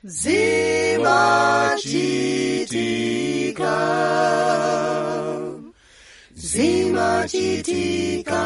zimachitika zimachitika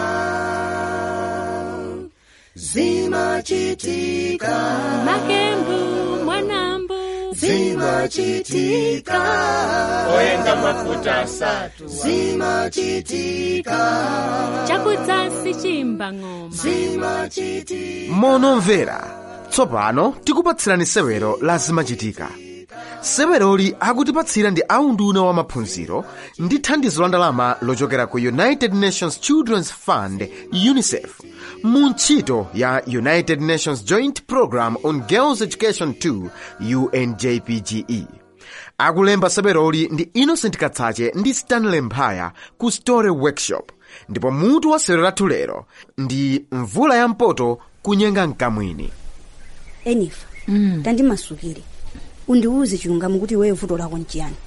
zimachitika makembu mwanambu zimachitika oyenga mafuta asatu zimachitika chakudzasi chimba ng'oma zimachitika monomvera tsopano tikupatsirani sewero la zimachitika seweroli akutipatsira ndi aunduna wa maphunziro ndi thandizo la ndalama lochokera ku united nations children's fund unicef mu ntchito ya united nations joint program on girls education 2 unjpge akulemba seweroli ndi innocent katsache ndi stanley mphaya ku story workshop ndipo mutu wa sewero lathu lero ndi mvula ya mpoto kunyenga mkamwini enifa mm. tandimasukire undiwuze chilungamo kuti iweyo vuto lako nchiyani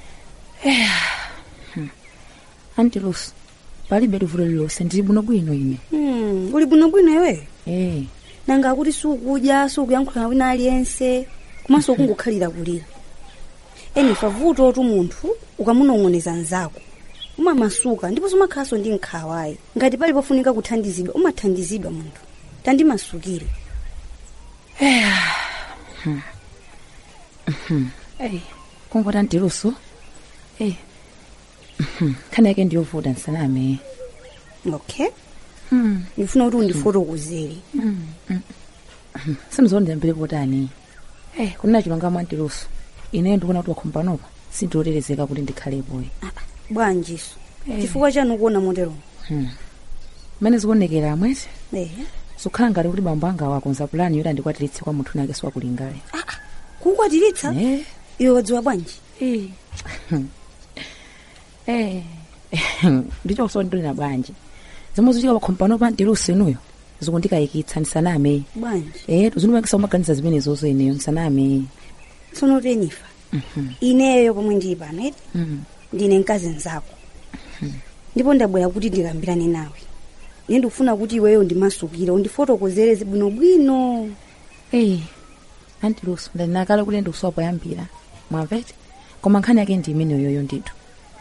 anti luso palibe livuto lililonse ndili bwinobwino ine hmm. uli bwinobwino iweyo eh nanga kuti sukudya sukuyankhula wina aliyense komanso ukungokhalira kulira enifa vuto oti munthu ukamunong'oneza mnzako umamasuka ndiponso umakhalanso ndi nkhawayi ngati pali pofunika kuthandizidwa umathandizidwa munthu tandimasukire Ei, kumvota anti luso eh khani yake ndiyovuta ndisaname okay ndifuna kuti undifotokozere simuzondiyambire potani eh kunena chilungamo anti luso ine ndikuona kuti wakhompanopa sindiwoterezeka kuti ndikhalepo bwanjiso Eh. chifukwa chanu kuona motero mmene zikuonekera amwezi ehe zikukhala ngati kuti bambo anga wakonza pulani yoti andikwatiritse kwa munthu nake siwakulingale kukwatiritsa eh iwe wadziwa bwanji eh eh ndicho kusondolera bwanji zomwe zichika pakhompanopa anti luso inuyo zikundikayikitsa ndisaname bwanji eh tuzinimakisa umaganiza zimenezozo ineyo ndisaname tsono tenifa ineyo pomwe ndili pano eti Mm. ndine mkazi nzako ndipo ndabwera kuti ndikambirane nawe ine ndikufuna kuti iweyo ndimasukire undifotokozere bwinobwino Eh, anti luso ndaninakala kuti ndikusowa poyambira mwamvete koma nkhani yake ndi imene yoyo ndithu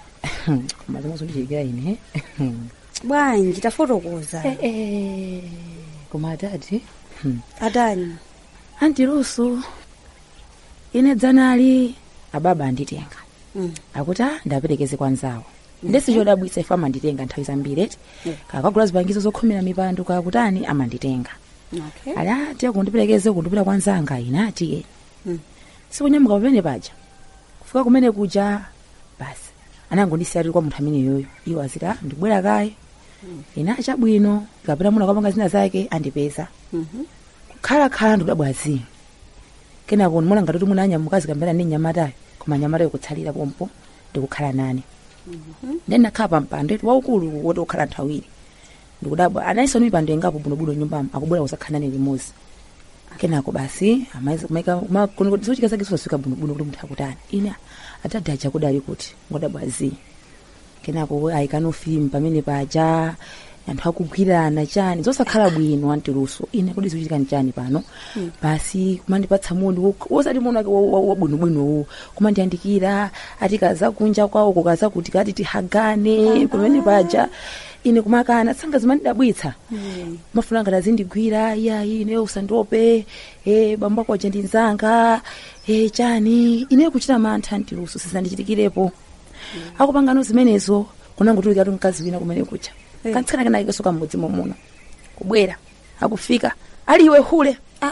koma zomwe zondichitikira ine bwanji tafotokoza Eh, eh, koma atati atani anti luso ine dzanali ababa anditenga Mm. akuti "Ah, ndaperekeze kwa nzawo ndesi chodabwitsa ife amanditenga nthawi zambiri eti kakagula zipangizo zokhomera mipando kakutani amanditenga okay ali ati kundiperekeze kundipita kwa nzanga ine atiye Mm. sikunyamuka pamene paja kufika kumene kuja basi anangondisiya tili kwa munthu amene yoyo iwo azita ndibwera kaye ine achabwino kapita muna kwapanga zina zake andipeza Mhm. kukhalakhala ndikudabwazi kenako ndimona ngati kuti munanyamukazi kambera ndi nyamatayo koma nyamatayo kutsalira pompo ndikukhala nane then nakhala pampando eti waukulu woti ukhala anthu awiri ndikudabwa anayisa mipando ingapo bwinobwino nyumbamo akubwera kusakhala nane limodzi kenako basi zochika zake zosafika bwinobwino kuti munthu akutani ine atadi aja kudali kuti ngodabwazi kenako ayikano fimu pamene paja anthu akugwirana chani zosakhala bwino antiluso ine kodi zikuchitika chani pano basi kumandipatsa moni wo- wosati moni wake wabwinobwinowo kumandiyandikira ati kaza kunja kwawo kukaza kuti kati tihagane pamene paja ine kumakana tsanga zimandidabwitsa mafuna ngati azindigwira iyayi ine usandiope e, bambo ako aja ndinzanga e, chani ine kuchita mantha antiluso sizandichitikirepo akupangano zimenezo kunangotulika tu mkazi wina kumene kucha Eh. kantsika kenake kesoka mmudzi momuna kubwera akufika ali iwe hule Ah,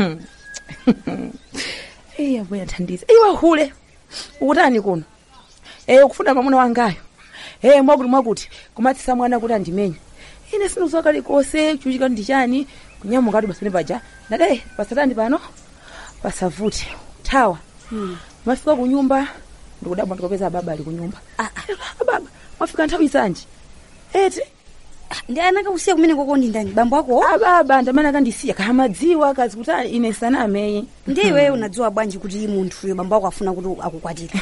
eyi abwera thandiza iwe hule ukutani kuno e ukufuna mamuna wangayo e mwakuti mwakuti kumatsisa mwana kuti andimenye ine sinuzowa kalikose chuchika ndi chani kunyamukati pasane paja ndade pasatani pano pasavute thawa mafika kunyumba ndikudabwa ndikopeza baba ali kunyumba ah, ah. baba mwafika nthawi zanji eti ndi anakakusiya kumene koko ndi ndani bambo ako ababa ndamene akandisiya kamadziwa kazi kuti "Ah, ine sanameyi ndi iweyo unadziwa bwanji kuti iyi munthuyo bambo ako afuna kuti akukwatire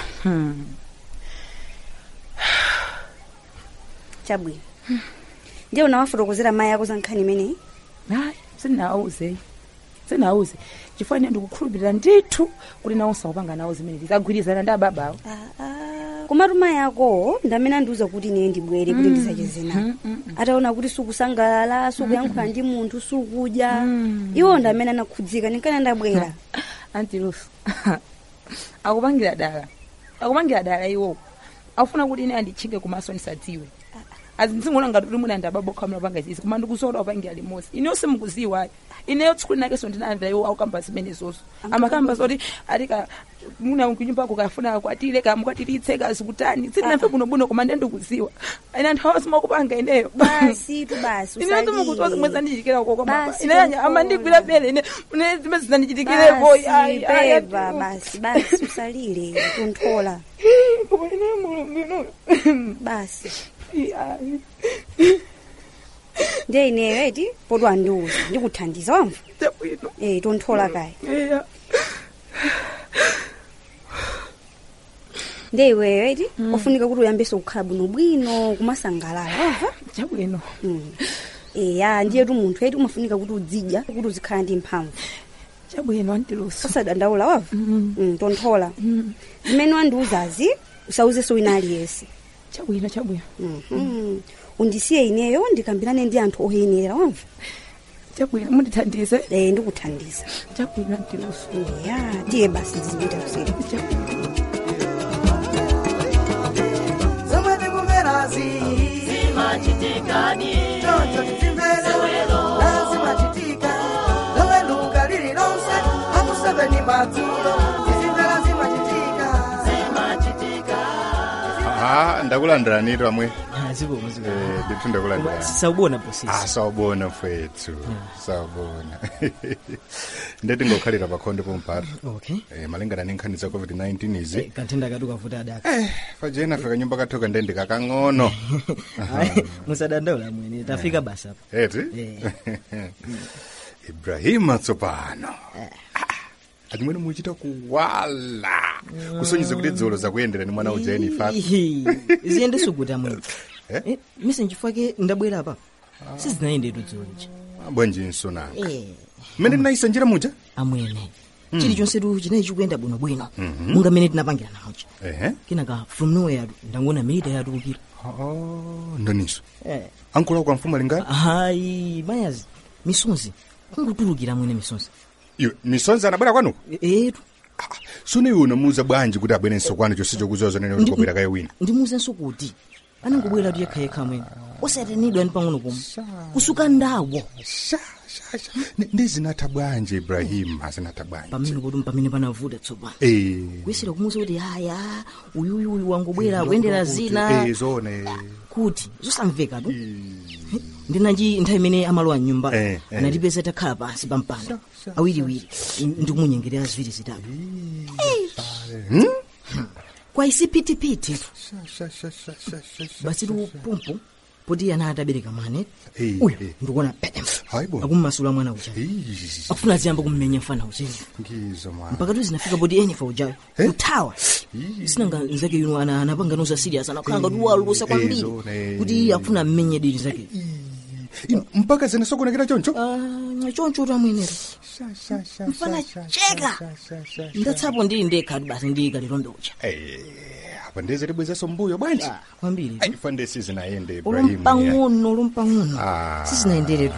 chabwino ndiye unawafotokozera mayi ako za nkhani imeneyi hayi sindinawauzeyi senauze chifukwa ine ndikukhulupirira ndithu kuti nawo sakupanga nawo zimene zizagwirizana ndi ababawo komatu mayi ako ndamene andiuza kuti ine ndibwere kuti ndisacheze nawo ataona kuti sukusangalala sukuyankhula ndi munthu sukudya iwo ndamene anakhudzika ndinkana ndabwera anti luso akupangira dala akupangira dala iwo akufuna kuti ine anditchinge kumaso ndisadziwe azinzingona ngati kuti muna ndababokha mnapanga zizi koma ndikusola upangira limosi ineyo simukuziwayo ineyo tsiku linakenso ndinamvera iwo akukamba zimene zoso amakamba zoti atika muna kunyumba kukafuna akwatire kamukwatiritse kazikutani sitinamve bunobuno koma ndiye ndikuziwa ine anthu awa simakupanga ineyo basi tu basi ineyo usalire. simukuziwa zimwe zandichitikira koko Basi, ine anya Tontola. amandigwira bele ine ine zimene zinandichitikirepo basi beba basi basi usalire tonthola koma ineyo mulungu ino basi Ayi. ndiye ineyo eti poti andiuza ndikuthandiza wamva Chabwino. eh tonthola kaya Eya. ndiye iweyo eti ofunika kuti uyambeso kukhala bwinobwino kumasangalala wamva Chabwino. Mm. eya ndiyetu munthu eti umafunika kuti udzidya kuti uzikhala ndi mphamvu Chabwino antiluso. osadandaula wava Mm, tonthola zimene wandiuzazi usauzenso wina aliyense Chabwino chabwino. Mhm. undisiye ineyo ndikambirane ndi anthu oyenera wamva Chabwino mundithandize. eh ndikuthandiza Chabwino antiluso. ya tiye basi zizipita kuseri Chabwino. zomwe tikumverazi zimachitikadi choncho titimvere lazimachitika lowe luka lililonse akuseveni madzulo tizimvera zimachitika zimachitika ha ndakulandirani pamwe zikomo zikomo Eh, ndithu ndakulandirani sawubona bosisi ah sawubona mfethu sawubona ndeti ngokhalira pakhonde pompata okay eh, malingana ni nkhani za covid-19 izi Eh, kanthenda kati ukavuta adaka eh, pajena fika nyumba kathoka nde ndikakang'ono Hayi, musadandaula mwene tafika basi apa eti Eh. ibrahima tsopano atimwene muchita kuwala kusonyeza kuti dzolo zakuyendera ni mwana ujeni fa Ihi, ziyende sukuta mwene Eh? Eh, mise nchifake ndabwera apa sizinayendetu dzoliji bwanjinso nanga Eh, mmene ndinayisa njira muja amwene chilichonse tu chinayi chikuyenda bwinobwino munga mmene tinapangira nawocha ehe kenaka from nowhere ndangona milita yatukira Oh, ndoniso Eh, ankula kwa mfumu alingati hayi mayazi misonzi kungutulukira mwene misonzi iwe misonzi anabwera kwanuko etu sune iwe unamuuza bwanji kuti abwerenso kwanu chonse chokuziwa zonene kuti kobwera kaye wina ndimuzenso kuti anangobwera tu yekhayekha mwene osatenidwa ndi pang'ono pomwe kusuka ndawo sha sha sha Ndi- ndi zinatha bwanji ibrahima zinatha bwanji pamene kuti pamene panavuta tsopano Eh, kuyesera kumuza kuti haya uyuyu uyu wangobwera kuyendera kuti- zina eh, zone kuti zosamveka tu ndinanji nthawi imene amalowa mnyumba Eh, eh. anatipeza takhala pansi pa mpanda awiriwiri ndikumunyengerera ziwiri zitatu kwa isipitipiti Sha, sha, sha, sha, sha, sha. basi tu pumpu poti ana atabereka mwana Eh, uyu eh. ndikuona pedem Hayi bo. akummasula mwana uja Ih, akufuna ziyamba kummenya mfana uzenyu ngizo mwana mpaka tu zinafika poti enyefa ujayo Eh? kuthawa sinanga nzake yuno ana anapanga noza serious anakhanga kuti walusa Eh, kwambiri zone. kuti akufuna mmenye diri zake I- mpaka zine sokonekera choncho Ah, choncho tamwenera mfana cheka ndatsapo ndili ndekha tu basi ndikalilombe uja Eh, apa ndeze tibwezaso mbuyo bwanji Ah, kwambiri tu ifa ndesi zinayende ibrahimu ulumpang'ono ulumpang'ono Ah. sizinayenderetu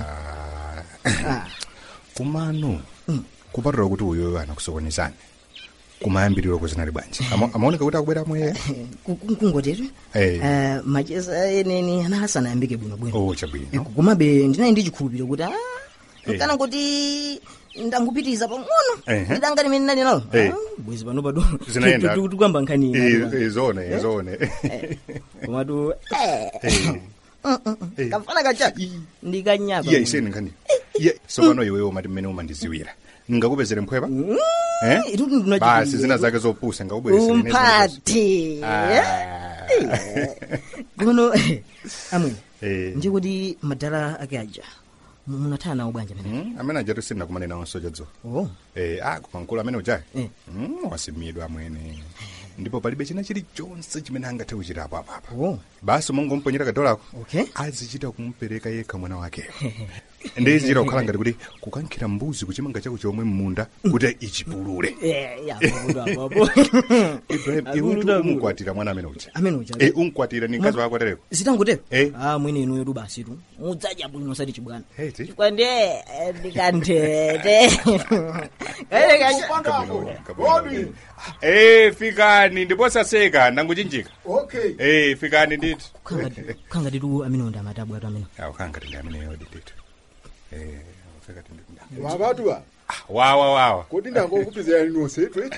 kumano kupatula kuti uyoyo anakusokonezani kumayambiriro kuzinali bwanji Ama- amaoneka kuti akubwera amweya kungotetu Eh. macheza eneni anasanayambike bwinobwino oh chabwino komabe ndinayi ndi chikhulupiriro kuti ah, Eh. kana kuti ndangupitiriza pang'ono Ehe. ndidanga limene ndali nalo Eh. Ah, bwezi pano pado Zinaenda. tikuyamba nkhani ina, Eh, eh, zone eh, zone komatu Eh. kamfana kacha ndikanyapa iya iseni nkhani iya sopano iwewo mati mmene umandiziwira ngakupezere mphwepa Eh? Itu ndinachiti- basi zina zake zopusa ngakubweresere umphathi kono amwene Eh. nje kuti madala ake aja munathana nawo bwanja pene amene ajatu sina kumane nawo sochadzo oh Eh, ah kupankulu amene ujayi Eh. Mm, wasimidwa amwene ndipo palibe china chilichonse chimene angathe kuchitapo apapa oh basi mongomponyera kadolako Okay. azichita kumupereka yekha mwana wake ndiyizira kukhala ngati kuti kukankhira mbuzi kuchimanga chako chomwe mmunda kuti ichipulule ibrahim iwe umukwatira mwana amene uja amene uja Eh, umkwatira ni mkazi wako atereko zitangotero Eh. ah mwene inuyo tu basitu mudzadya bwino sati chibwana Heti. chikwande ndikandete Eh, fikani ndiposaseka ndanguchinjika okay Eh, fikani nditi khanga titu amene ndi amatabu atu amene awu khanga ndi amene yodi nditi Eh, ufika ndi wapatwa wawa wawa kuti ndangokupizirani nonse twe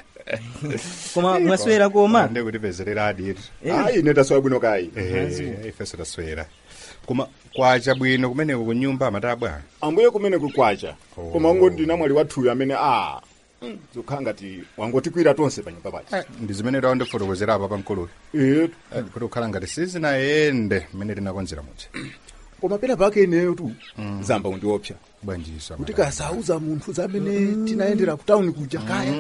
koma mwaswera koma ndikutipezerera aditi ayi ine taswera bwino kayi Eh, ifeso taswera koma kwacha bwino kumeneko kunyumba amatabwa ambuye kumene kukwacha Oh. koma ungoti ndina mwali wathuyo amene a zokhala ngati wangotikwira tonse pa nyumba pachi ndi zimene tawo ndifotokozera apa pamkuluyo Eh, kuti kukhala ngati sizinayende mmene tinakonzera muja koma pena pake ineyo tu zamba undiopsa bwanjiso kuti kasauza munthu zamene tinaendera ku tawuni kuja kaya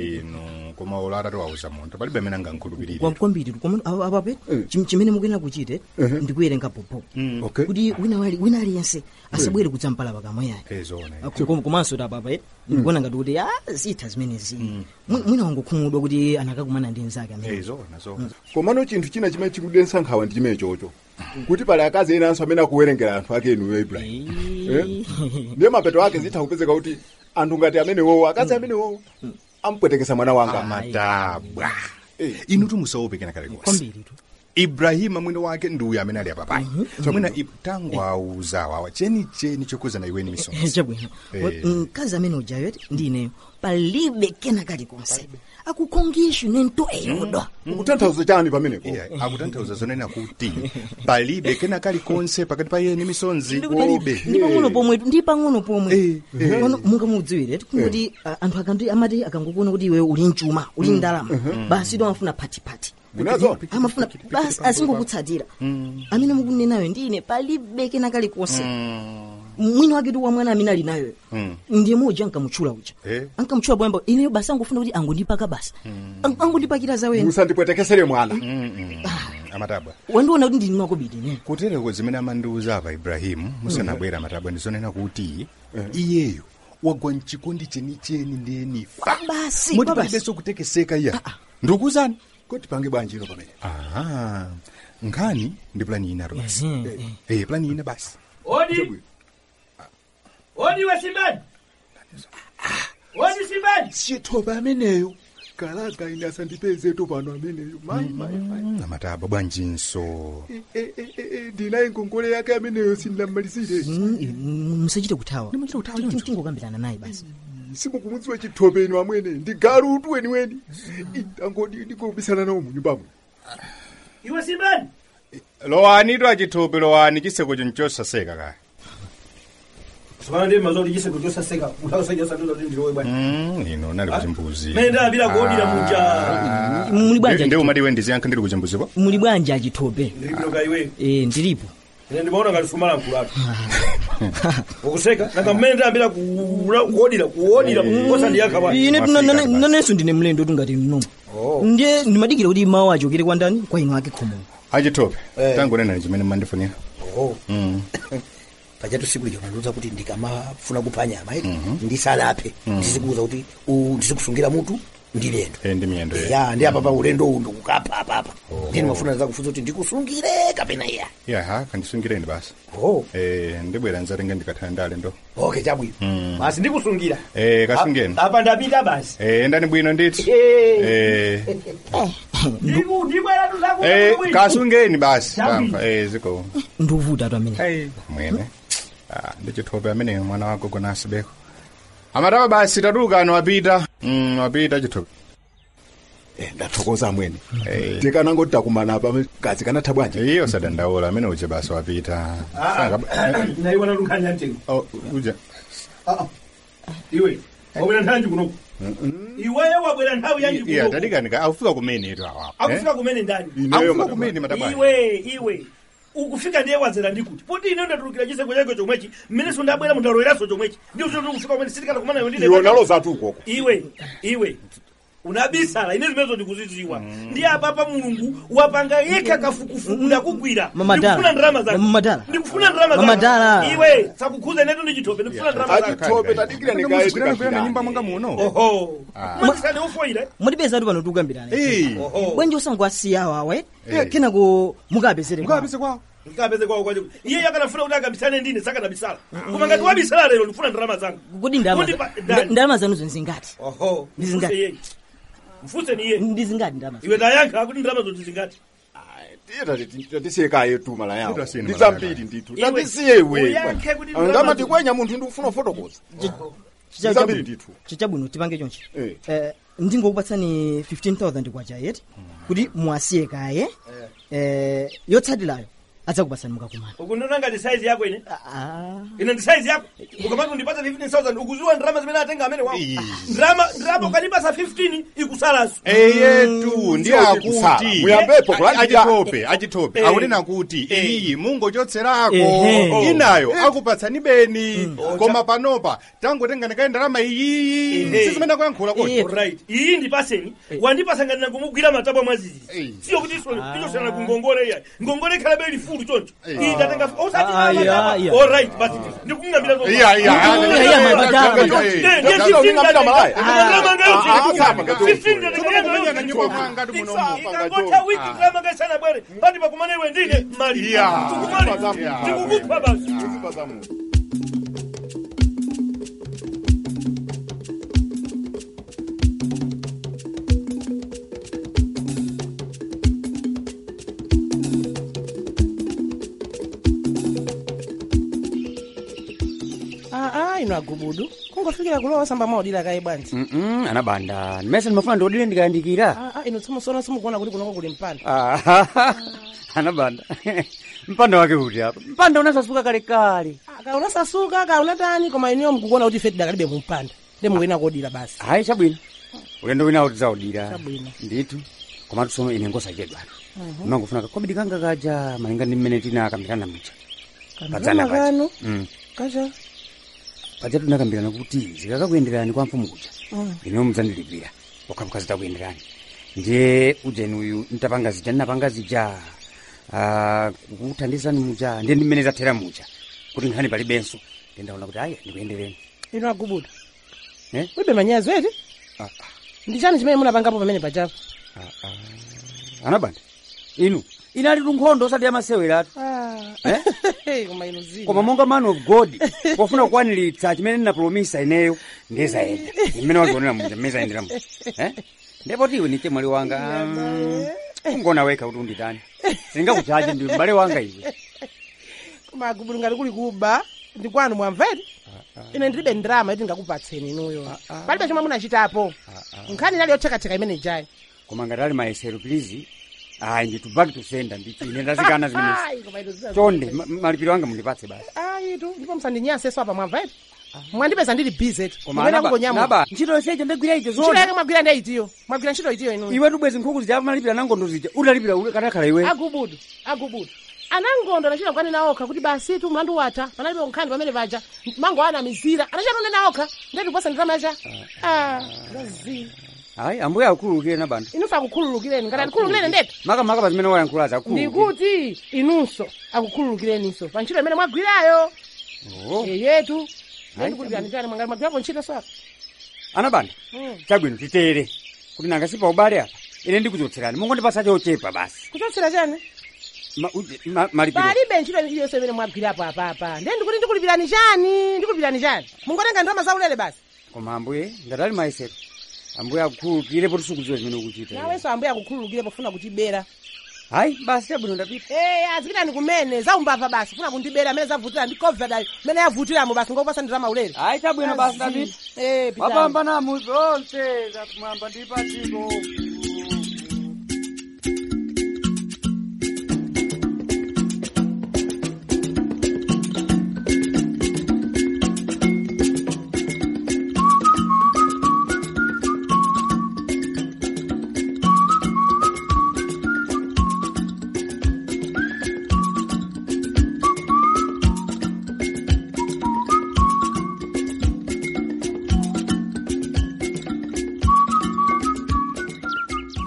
ino koma ulata tiwauza munthu palibe amene angankhulupirire Kwa- kwambiri tu koma apa- apape chim- chimene mukuyenera kuchite ndikuyerenga popo okay kuti wina wali- wina aliyense asabwere kudzampala pakamwa yayi ezona Kom- komanso tapapa ndikuona ngati kuti a zitha zimenezi Mwi- mwina wangokhumudwa kuti anakakumana ndi nzake amene ezona zona komano chinthu china chimene chikudensa nkhawa ndi chimene chocho kuti pali akazi enanso amene akuwerengera anthu ake inuyo ibrahim Eh? ndiye mapeto ake zitha kupezeka kuti anthu ngati amenewowo akazi amenewowo ampwetekesa mwana wanga amatabwa Eh. inu tumusaope kena kale konse kwambiri tu ibrahima mwini wake ndi uyu amene ali apapayi mwina i- tangu auza wawa chenicheni chokuza iweni misonzi chabwino Eh. mkazi amene ujayo ati ndi ineyo palibe kena kalikonse akukhongishu nento eyodwa ukutanthauza chani pamenepo Iya, akutanthauza zonena kuti palibe kena kalikonse pakati pa yeni misonzi ndi palibe pang'ono pomwe ndi pang'ono pomwe Eh, eh. Ono mungamudziwire kuti ah, anthu akanti amati akangokuona kuti iwe uli mchuma uli ndalama basi to amafuna phatiphati Unazo? amafuna basi asingokutsatira amene mukunenayo ndine palibe kena kalikonse mwini wake tu wa mwana amene ali nayo ndiye moja ankamutchula uja Eh. ankamutchula bwamba ineyo basi angofuna kuti angondipaka basi Ang- angondipakira zawene musandipwetekesere mwana amatabwa wandiona kuti ndini makobidi ne kutereko zimene amandiuza apa ibrahimu musanabwera amatabwa ndizonena kuti iyeyo wagwa mchikondi chenicheni ndiyenifa basi moti kwa basi. palibenso kutekeseka iya ndikuwuzani kuti pange bwanjiro pamene aha nkhani ndi plani ina basi Mhm, eh plani ina basi Odi. Odi we Simbani. Odi Simbani. chithoba ameneyo kalaga ine asandipezeto pano ameneyo mayi mayi mayi Mm, amatabwa bwanjinso Eh, eh, eh, eh, eh, ndinaye ngongole yake ameneyo sindinamalizire Mm, mm, musachite kuthawa Ndimachita kuthawa Ti- ti- choncho. tingokambirana naye basi simukumudziwa chithobe inu amwene ndi galutu weniweni angodi ndikobisana nawo munyumbamo Iwe Simbani. lowani to achithupi lowani chiseko chonchosaseka kaya Sokana ndi mazoli jise kutosaseka. Utasajja sanduza ndi ndiwe bwana. Mm, ino nali kuchimbuzi Menda bila kuodira muja. muli bwanja ndi umati iwe ndiziyankha ndili kuchimbuzipo muli bwanja achithope Ndibino kaiwe. eh ndilipo Ine ndimaona ngati fumala mkulatu. Ukuseka nanga menda bila kuodira kuodira kukosa ndi yakaba. ine Mwafrika nane- basi. nanenso ndine mlendo tungati mnomo ndiye ndimadikira kuti mawu achokere kwa ndani kwa inu ake khomo achithupi tangonena chimene mmandifunira pachatu siku lijo mandiuza kuti ndikamafuna kupha nyama iti ndisanaphe ndizikuuza kuti u- ndizikusungira mutu ndi lendo Eh, ndi miyendo ye. ya ndi apapa ulendo uwu ndikukapha apapa ndini mafuna zakufunza kuti ndikusungire kapena iya yaha kandisungireni basi oh eh ndibwera nzatenga ndikathana ndi alendo okay chabwino Basi ndikusungira. eh kasungeni Apa ndapita basi. eh endani bwino nditi Eh. eh Ndiku ndibwera tuzaku. eh kasungeni basi tamva eh ziko ndikuvuta tu amene Hey, mwene ah, ndichithope amene mwana wako kona asibeko amataba basi tatuka ano wapita mm, wapita chithope Eh, ndathokoza amwene Eh. tikanangoti takumana apa kazi kanatha bwanji iyo sadandaula amene uje basi wapita Sanga- eh, Naiwana lukhanya mtengo. oh, uja Iwe. Wabwera nthawi kuno. Iweyo wabwera nthawi yanji iya kuno. tadikanika aufika kumene tu awapo Akufika kumene ndani. ineyo aufika madam. kumene matabani Iwe, iwe. Ukufika ndiye wazera ndikuti. Poti ine ndatulukira chiseko chake chomwechi. Mmene sundabwera mundaloweranso chomwechi. Ndi ucho kufika kumene sitikana kumana yo ndine. iwo nalo zatu ukoko Iwe, iwe. unabisala ine zimenezo ndikuzidziwa ndi apapa mulungu wapanga yekha kafukufuku ndakugwira Mamadala. ndikufuna ndalama zako Mamadala. ndikufuna ndalama zako Mamadala. iwe sakukhuza inetu ndi chitope ndikufuna ndalama zako achitope tadikira nikaye tikapita nyumba mwanga muno oho mwakisani ufoire mutipeza tu pano tikugambirana Eh. oho bwenji usangowasiya awawa eh kenako mukapezere mukapise kwawo ngapeze kwawo kwacho iye yakanafuna kuti akabisane ndine sakanabisala koma ngati wabisala lero ndikufuna ndalama zanga kodi ndalama Kundipa- za- ndani? ndalama zanuzo nzingati oho Ndizingati? mfuse yeye mfuse ni iye ndizingati ndalama iwe tayankha kuti ndalama zoti zingati tatisiyekaye tu mala yawo Titasiyeni ndi mala zambiri ndithu Iwe, tatisiye iwe uyankhe kuti ndalama ngamati zo- kwenya munthu ndikufuna fotokoza Chicha- zambiri chabu- ndithu chichabwino tipange chonchi Eh. Eh, ndingokupatsani 15000 kwacha yeti kuti muwasiye kaye eh, yotsatirayo adzakupatsani mukakumana ukundiona ngati saizi yako ine Ah. ine ndi saizi yako ukamati undipasa 15000 ukuziwa ndalama zimene atenga amene wawo ndalama ndalama ukanipasa 15 ikusalaso eyetu ndi Sio kusala. akuti Muyambepo kulandira. achitope achitope Eh. akunena kuti iyi mungochotserako Ehe. inayo akupatsani beni koma panopa tangotenga ndikaye ndalama iyiyi Ehe. sizimene akuyankhula kuti right iyi ndipaseni wandipasa ngati nakumugwira matabwa mwazizi Eh. siyo kuti iso tichosana ku ngongole iya ngongole ikhalabe ili fulu choncho iyi ndatenga osati Ah, yeah, yeah. all right basi ndikungambira zo iya iya Iya, iya, mamadala. Eh, ndiye Ndalama 15 ngapita malaya. ndalama ngayote. Ah, ah, sama, 15 ngayote. ndalama na nyumba mwanga ndi muno ikangotha wiki ndalama ngaisana bwere pati pakumane iwe ndine mali Yeah. tikumali Yeah. tikukupha basi aa ino agubudu kungofikira kulowa samba maudira kaye bwanji Mm-mm, anabanda mmese ndimafuna ndiodire ndikayandikira aa ino tsimusono simukuona kuti kunoko kuli mpanda Ah, anabanda mpanda wake kuti apa mpanda unasasuka kalekale ka unasasuka ka unatani koma iniyo mkukuona kuti ife tidakalibe mumpanda ndi mukuena kodira basi hayi chabwino ulendo winawo tidzaudira Chabwino. ndithu komatu tsono ine ngosachedwana imangofuna kakobidi kanga kaja malinga ndi mmene tinakambirana muja padzana kamwana paja kanu Mm. kacha paja tinakambirana kuti zikakakuyenderani kwa mfumu kuja ine mudzandilipira wakhamuka zitakuyenderani ndiye ujeni uyu ntapanga zija ndinapanga zija ah, kukuthandizani muja ndiye ndi mmene zathera muja kuti nkhani palibenso ndiye ndaona kuti ayi ndikuyendereni ino agubudu Eh? wibe manyazi eti Ah, ah. ndi chani chimene munapangapo pamene pachapo anabanda inu inali tunkhondo osati yamaseweratu Eh? koma ino zina koma monga man of god pofuna kukwaniritsa chimene ndinapulomisa ineyo ndezayenda imene wazionera muja mmene zayendera muja Eh? ndipo tiwe ni chemwali wanga mm, ungona wekha kuti unditani sindingakuchache ndi m'bale wanga iwe koma agubudu ngati kuli kuba ndi kwanu mwamveti ine ndilibe ndrama yoti ndingakupatseni inuyo palibe chomwe munachitapo nkhani inali yothekatheka imene ijayi koma ngati ali mayesero please ayi nditu back to sender nditu ine ndazikana zimenezi Ayi, koma ino zina- chonde ma- malipiro anga mundipatse basi ayitu ndipo musandinyanseso apa mwamveti mwandipeza ndili busy tu koma Mupena anaba- kungonyamuka. naba ntchito yonseyi ndagwira ite ntchito zona yake mwagwira ndi itiyo mwagwira ntchito itiyo inuyo iwe tubwezi nkhuku zija malipira nangondo zija utalipira ule kanakhala iwe agubudu agubudu anangondo anachita kwani naokha kuti basi tu mlandu watha panalibe nkhani pamene paja mango ana mizira anachita none naokha ndeti kuposa nditamacha zazi ayi ambuye akhululukire nabanda inuso akukhululukireni ngati akukhululukireni ndeti makamaka pa zimene wayankhulaza akhululukire ndikuti inunso akukhululukireninso pa ntchito imene mwagwirayo Oh. yeyetu ndikulipirani chani mwangati mwagwirapo ntchito so apa anabanda Mm. chabwino titere kuti nangasipa ubale apa ine ndikuchotserani mungondipasa chochepa basi kuchotsera chani Ma- uje- ma- malipiro palibe ntchito iliyonse imene mwagwirapo apapa ndiye ndikuti ndikulipirani chani ndikulipirani chani mungotenga ndalama zaulere basi koma ambuye ngati ali mayesero ambuye akukhululukire poti sikudziwa zimene ukuchita nawenso ambuye akukhululukire pofuna kutibera hayi basi chabwino ndapita Eh, azipitani kumene zaumbava basi funa kundibera amene zavutira ndi covid ayo amene yavutiramo basi ngokupasa ndalama ulere hayi chabwino basi ndapita Eh, pitani. wapambanamu zonse zakumwamba ndi padziko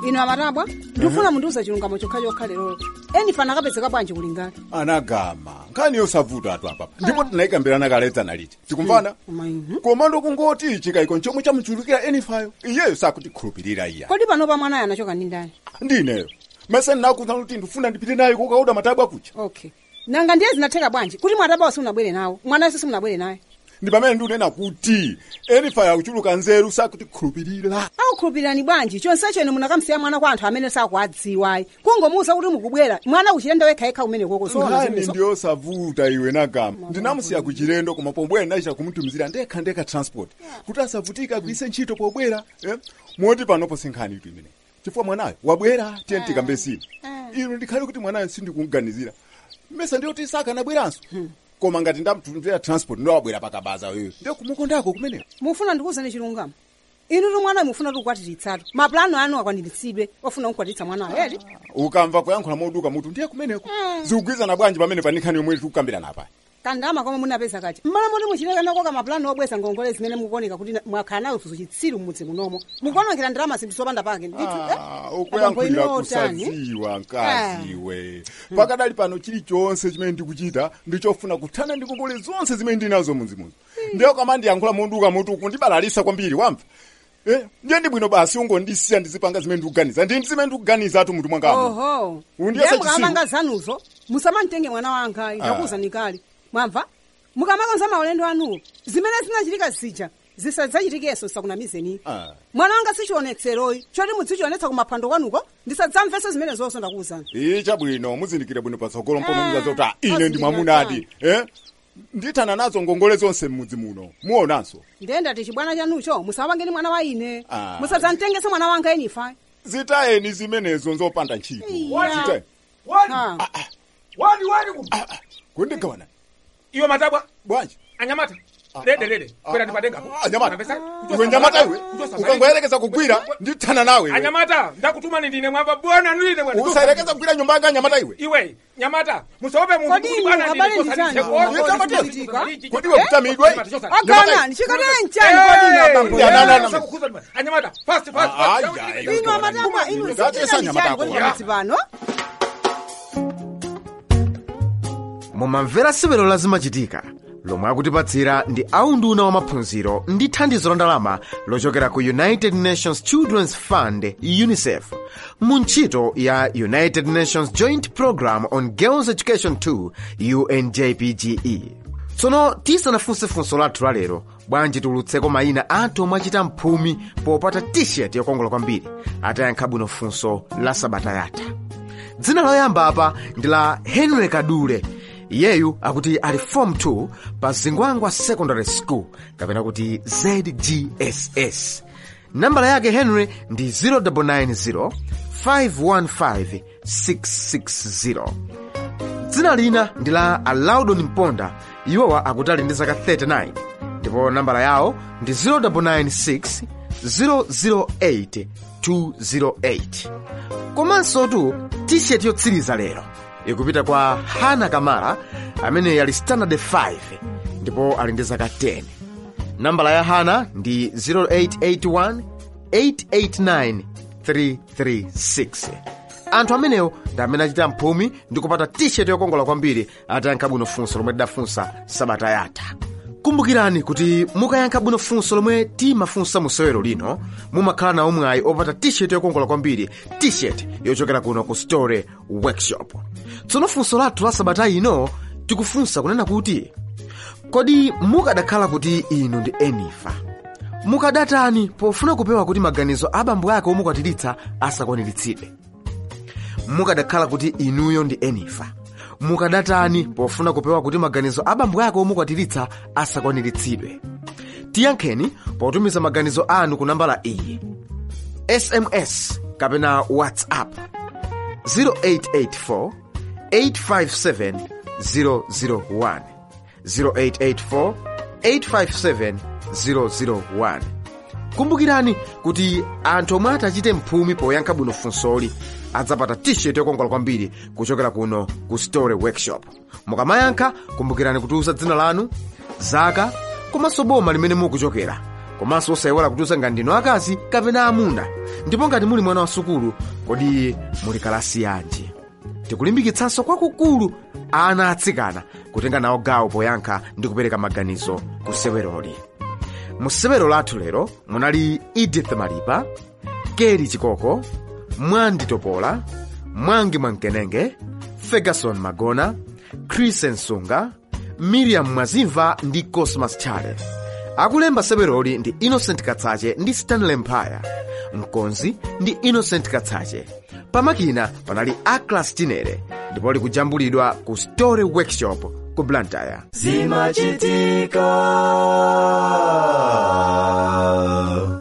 ino amatabwa ndikufuna mundiuza chilungamo chokhachokha lerolo eni fana akapezeka bwanji kulingana anagama nkhani yosavuta atu apapa ndipo tinayikambirana kaledzana liti tikumvana komando kungoti chikayiko nchomwe chamuchulukira enifayo iyeyo sakutikhulupirira iya kodi panopa mwanayo anachoka ndi ndani ndineyo mese ndinakuza kuti ndifuna ndipite naye kukauda matabwa kucha okay nanga ndiye zinatheka bwanji kuti mwatabawa simunabwere nawo mwanayo simunabwere naye ndi pamene ndikunena kuti enifayo akuchuluka nzeru sakutikhulupirira aukhulupirirani bwanji chonsecho ine munakamsiya mwana kwa anthu amene sakuadziwayi kungomuwuza kuti mukubwera mwana kuchilendo wekhayekha kumene koko nkhani ndiyosavuta iwe nagama ndinamusiya kuchilendo koma pobwera ndachita kumutumizira ndekha ndekha transport kuti asavutika agwiritse ntchito pobwera eh? moti panopo sinkhani itu imene chifukwa mwanayo wabwera tiye tikambesini ino ndikhale kuti mwanayo sindikuganizira mesa ndiyoti sakanabweranso koma ngati ndamutumizira transport ndowabwera pakabaza wewe ndiye kumukondako kumeneko mufuna ndikuwuzani chilungamo inu tu mwanayo mufuna tukukwatititsatu mapulano anu akwaniritsidwe ofuna kukwatitsa mwanayo eti ukamva kuyankhula moduka mutu ndiye kumeneko zikugwizana bwanji pamene pani nkhani yomwe tikukambirana apa kandama komwe munapeza kati mmala moti muchilekanako mapulano obweza ngongole zimene mukuoneka kuti na- mwakhala nayo chitsiru mmudzi munomo mukuonongera ndalama zinthu zopanda pake ndithu ukuyankhulira kusadziwa mkaziwe pakadali pano chilichonse chimene ndikuchita ndichofuna kuthana ndi ngongole zonse zimene ndinazo munzimunzi ndiye kama ndiyankhula moduka mutu kundibalalisa kwambiri wamva Eh, ndiye ndi bwino basi ungondisiya ndizipanga zimene ndikuganiza ndi zimene ndikuganiza atu mutu mwangamo oho Undiyese ndiye chisiru. mukamanga zanuzo musamamtenge mwana wanga ndakuwuzani kale mwamva mukamakonza maulendo anuwo zimene zinachitika zija zisadzachitikenso sakunamizeni Ah. mwana wanga sichionetseroyi choti mudzichionetsa kumaphwando kwanuko ndisadzamvese zimene zonse ndakuwuzani icha bwino muzindikire bwino patsogolo mpomwe Eh, muzaza kuti ah, ine ndi mwamunadi eh? ndithana nazo ngongole zonse mmudzi muno muonanso ndiye ndati chibwana chanucho musamapangeni mwana wa ine Ah. musadzamtengese mwana wanga enifa zitayeni zimenezo nzopanda ntchito Iya. Zitayeni. Ha. wani wani ku kundigawana iwe matabwa bwanji anyamata lede lede kwera ndipadenga anyamata iwe nyamata iwe ukangoyerekeza kugwira ndithana nawe iwe. anyamata ndakutumani ndine mwamba bwana ndine mwana usayerekeza kugwira nyumba yanga nyamata iwe iwe nyamata musope mu Kodi inu habari ndi chani? Kodi iwe kutamidwa agana ndichikatire mchani kodi ino abambo Ya, na, na, na. anyamata fast fast Ah, fast ya, inu amatama inu Ngatesa nyamata kodi ako. pamudzi pano mumamvera sewero lazimachitika lomwe akutipatsira ndi aunduna wa maphunziro ndi thandizo la ndalama lochokera ku united nations children's fund unicef mu ntchito ya united nations joint program on girls education 2 unjpge tsono tisanafunsefunso lathu lalero bwanji tiulutseko mayina anthu omwe achita mphumi popata t-shirt yokongola kwambiri atayankha bwino funso la sabata yatha dzina loyamba apa ndi la henry kadule iyeyu akuti ali form 2 pa zingwangwa secondary school kapena kuti zgss nambala yake henry ndi 0990 515 660 dzina lina ndi la alaudon mponda iwowa akuti ali ndi zaka 39 ndipo nambala yawo ndi 0996 008 208 komanso tu t-shirt yotsiriza lero ikupita kwa hana kamara amene ali standard 5 ndipo ali ndi zaka 10 nambala ya hana ndi 0881 889 336 anthu amenewo ndi amene achita mphumi ndi kupata t-shirt yokongola kwambiri atayankha bwino funso lomwe tidafunsa sabata yatha kumbukirani kuti mukayankha bwino funso lomwe timafunsa mu sewero lino mumakhala nawo mwayi opata t-shirt yokongola kwambiri t-shirt yochokera kuno ku store workshop tsono funso lathu la sabata ino tikufunsa kunena kuti kodi mukadakhala kuti inu ndi enifa mukadatani pofuna kupewa kuti maganizo a abambo ake omukwatiritsa asakwaniritsidwe mukadakhala kuti inuyo ndi enifa mukadatani pofuna kupewa kuti maganizo a abambo ake omukwatiritsa asakwaniritsidwe tiyankheni potumiza maganizo anu ku nambala iyi sms kapena whatsapp 0884 857 001 0884 857 001 kumbukirani kuti anthu omwe atachite mphumi poyankha bwino funsoli adzapata t-shirt yokongola kwambiri kuchokera kuno ku store workshop mukamayankha kumbukirani kutiuza dzina lanu zaka komanso boma limene mukuchokera komanso osayiwala kutiuza ngati ndinu akazi kapena amuna ndipo ngati muli mwana wa sukulu kodi muli kalasi yanji tikulimbikitsanso kwakukulu ana atsikana kutenga nawo gawo poyankha ndi kupereka maganizo ku seweroli mu sewero lathu lero munali edith malipa keri chikoko mwandi topola mwangi mwamkenenge ferguson magona chris nsunga miriam mwazimva ndi cosmas chale akulemba seweroli ndi innocent katsache ndi stanley mphaya mkonzi ndi innocent katsache pamakina panali aclas tinere ndipo likujambulidwa ku story workshop ku blantyre zimachitika